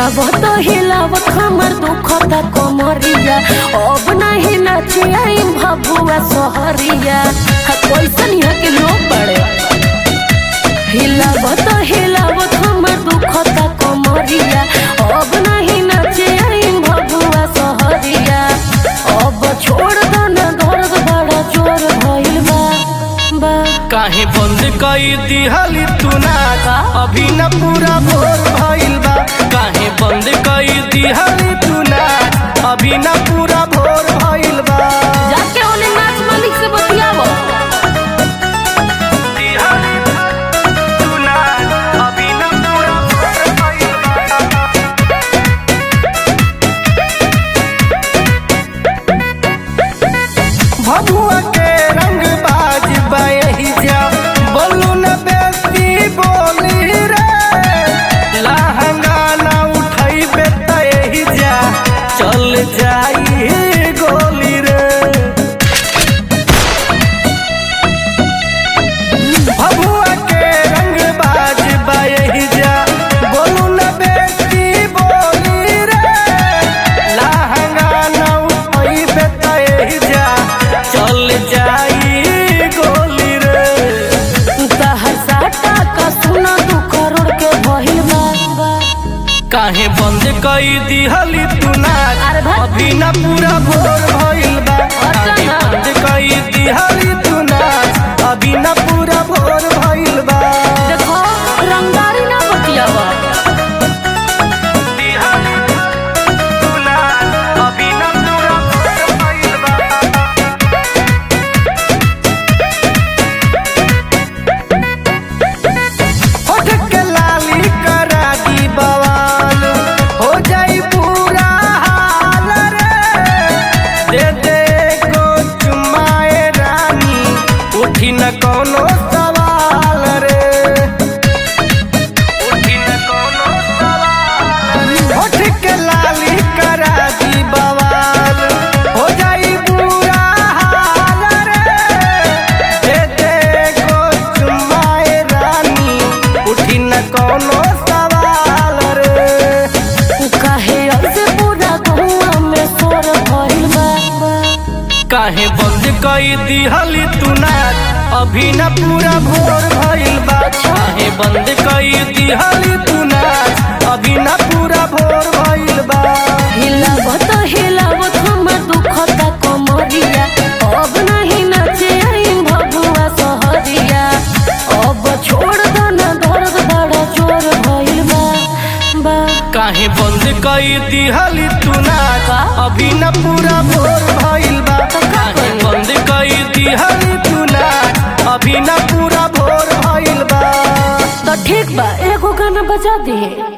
हिलावत हिलावत हमर दुखता कमरिया अब नहीं नचिया भबुआ सहरिया हा, कैसन यहाँ के लोग बड़े हिलावत हिलावत हमर दुखता कमरिया अब नहीं नचिया भबुआ सहरिया अब छोड़ दो ना दर्द बड़ा जोर भइल बा बा काहे बंद कई दिहली तू नाच अभी न पूरा भोर भइल बा काहे बंद कई दिहली तू नाच अभी न पूरा भोर भइल बा जाके ओने नाच मालिक से बतियावो दिहली तू नाच अभी न पूरा भोर भइल बा भभुआ के रंग बाज बही जा बोलू न बेसी बोली रे लहंगा न उठई बेतही जा चल जाई गोली रे भभुआ के रंग बाज बही जा बोलू न बेसी बोली रे लहंगा न उठई बेतही जा चल जाई गोली रे तहर साटा का सुना दू करोड़ के भइल बा काहे बंद कई दिहली तू नाच अरे भाई। अभी न पूरा भोर भइल बा काहे ना। बंद कई दिहली तू नाच अभी न पूरा भोर भइल बा देखो रंगदारी ना बतियावा दिहली तू नाच अभी न पूरा भोर भइल बा होठ के लाली करा दी बवाल हो जाई पूरा हाल रे दे दे को चुमाए रानी उठी न कोनो सवाल रे उठी न कोनो सवाल होठ के लाली करा दी बवाल हो जाई पूरा हाल रे दे दे को चुमाए रानी उठी न कोनो सवाल रे काहे ऐसे पूरा गहुआ में सोर भइल बा काहे बंद कई दिहली तू नाच अभी न पूरा भोर भइल बा काहे बंद कई दिहली तू नाच अभी न पूरा भोर भइल बा हिलावत हिलावत हमर दुखता कमरिया अब नहीं नचे आई भगुआ सहरिया अब छोड़ दो ना दर्द बड़ा जोर भइल बा बा काहे बंद कई दिहली तू नाच अभी न पूरा भोर भइल बा काहे बंद कई दिहली तू नाच अभी न पूरा भोर भइल बा तो ठीक बा एगो गाना बजा दे